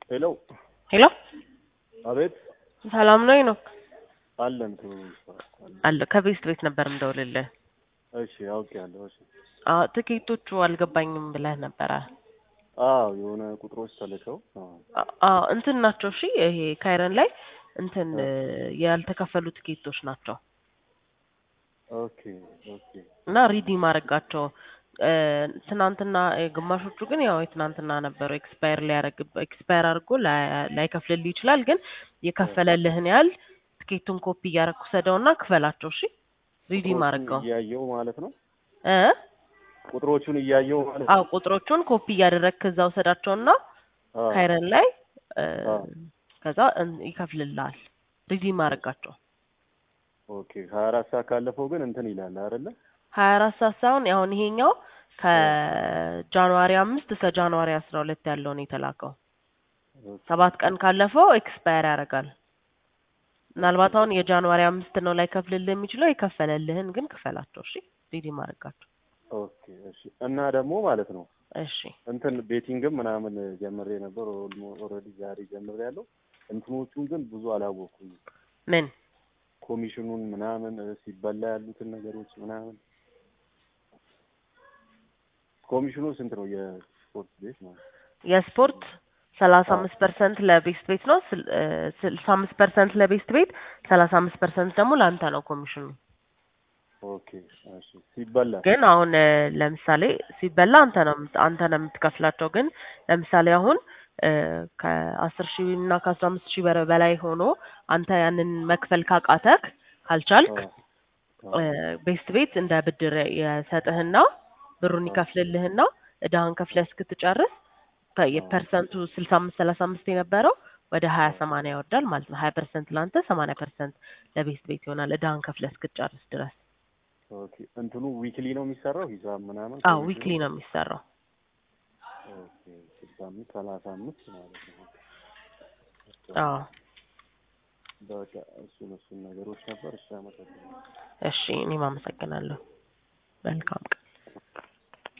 ሄሎ ሄሎ አቤት ሰላም ነው ነው አለን ቱ አለ ከቤስት ቤት ነበር እንደውልልህ። እሺ አውቄያለሁ። እሺ አዎ ትኬቶቹ አልገባኝም ብለህ ነበረ። አዎ የሆነ ቁጥሮች ተልከው አዎ አ- አዎ እንትን ናቸው። እሺ ይሄ ካይረን ላይ እንትን ያልተከፈሉ ትኬቶች ናቸው ኦኬ ኦኬ እና ሪዲም አደረጋቸው ትናንትና እ፣ ግማሾቹ ግን ያው የትናንትና ነበሩ ኤክስፓየር ሊያደርግ ኤክስፓየር አድርጎ ላይ- ላይከፍልልህ ይችላል። ግን የከፈለልህን ያህል ትኬቱን ኮፒ እያደረግኩ ሰደውና ክፈላቸው። እሺ ሪዲም ቁጥሮቹን አድርገው እያየው ማለት ነው። እ ቁጥሮቹን እያየው ማለት ነው። አዎ ቁጥሮቹን ኮፒ እያደረግክ እዛ ውሰዳቸውና አዎ ካይረን ላይ እ፣ አዎ። ከዛ እን- ይከፍልልሃል። ሪዲም አድርጋቸው። ኦኬ ሀያ አራት ሰዓት ካለፈው ግን እንትን ይላል አይደለ? ሀያ አራት ሰዓት ሳይሆን አሁን ይሄኛው ከጃንዋሪ አምስት እስከ ጃንዋሪ አስራ ሁለት ያለውን የተላከው ኦኬ ሰባት ቀን ካለፈው ኤክስፓየር ያደርጋል። ምናልባት አሁን የጃንዋሪ አምስት ነው ላይ ከፍልልህ የሚችለው የከፈለልህን ግን ክፈላቸው። እሺ ሪዲም አድርጋቸው። ኦኬ እሺ። እና ደግሞ ማለት ነው እሺ እንትን ቤቲንግም ምናምን ጀምሬ ነበር። ኦልሬዲ ዛሬ ጀምሬ ያለው እንትኖቹን ግን ብዙ አላወኩም። ምን ኮሚሽኑን ምናምን እ፣ ሲበላ ያሉትን ነገሮች ምናምን ኮሚሽኑ ስንት ነው? የስፖርት ቤት ማለት ነው። የስፖርት ሰላሳ አምስት ፐርሰንት ለቤስት ቤት ነው። ስል- እ፣ ስልሳ አምስት ፐርሰንት ለቤስት ቤት፣ ሰላሳ አምስት ፐርሰንት ደግሞ ለአንተ ነው ኮሚሽኑ። ኦኬ እሺ። ሲበላ ግን አሁን እ፣ ለምሳሌ ሲበላ አንተ ነው የምት- አንተ ነው የምትከፍላቸው። ግን ለምሳሌ አሁን እ፣ ከአስር ሺህ እና ከአስራ አምስት ሺህ በረ- በላይ ሆኖ አንተ ያንን መክፈል ካቃተክ ካልቻልክ አዎ፣ አዎ። ቤስት ቤት እንደ ብድር የሰጥህና ብሩን ይከፍልልህና እዳህን ከፍለህ እስክትጨርስ ከ- የፐርሰንቱ ስልሳ አምስት ሰላሳ አምስት የነበረው ወደ ሀያ ሰማንያ ይወርዳል ማለት ነው። ሀያ ፐርሰንት ለአንተ ሰማንያ ፐርሰንት ለቤስት ቤት ይሆናል እዳህን ከፍለህ እስክትጨርስ ድረስ። ኦኬ እንትኑ ዊክሊ ነው የሚሰራው ሂሳብ ምናምን? አዎ ኮሚሽኑ? ዊክሊ ነው የሚሰራው። ኦኬ ስልሳ አምስት ሰላሳ አምስት ማለት ነው። አዎ በቃ እሱን እሱን ነገሮች ነበር። እሺ አመሰግናለሁ። እሺ እኔም አመሰግናለሁ። መልካም ቀን